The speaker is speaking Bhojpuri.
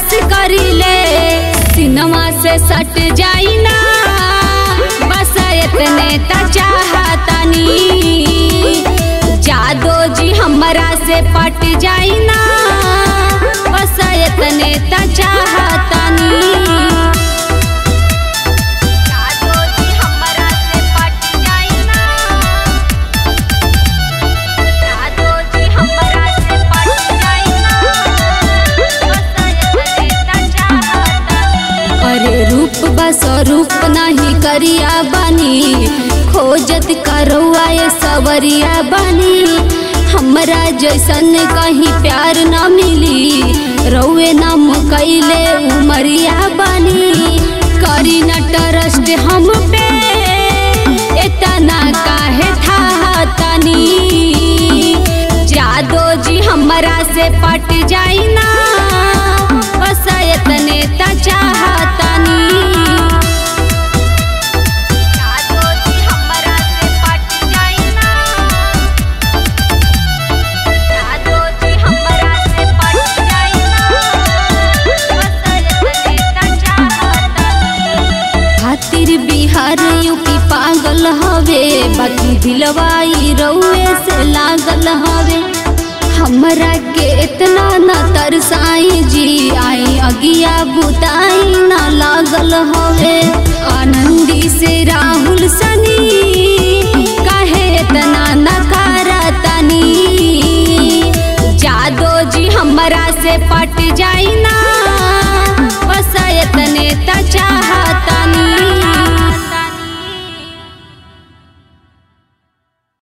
बर्दाश्त करिले सिनेमा से सट जाई ना बस इतने त चाहतनी जादो जी हमरा से पट जाई ना बस इतने त चाहतनी जादो जी हमरा से पट जाई ना जादो जी हमरा से पट जाई ना बस इतने त चाहतनी अरे रूप बस रूप नहीं करिया बनी खोजत करौआ ये सवरिया बनी हमरा जैसन कहीं प्यार न मिली रौए नाम कैले उमरिया बनी करी न ट्रस्ट हम पे इतना काहे था तनी जादो जी हमरा से पट जाई ना बस इतने त चाहतनी जादो जी हमरा से पट जाई ना जादो जी हमरा से पट जाई ना बस इतने त चाहतनी खातिर बिहार यूपी पागल हवे बाकी दिलवाई रउए से लागल हवे हमरा के इतना न तरसाई जी आई अगिया बुताई न लागल हवे आनंदी से राहुल सनी काहे इतना नकारतनी जादो जी हमरा से पट जाई ना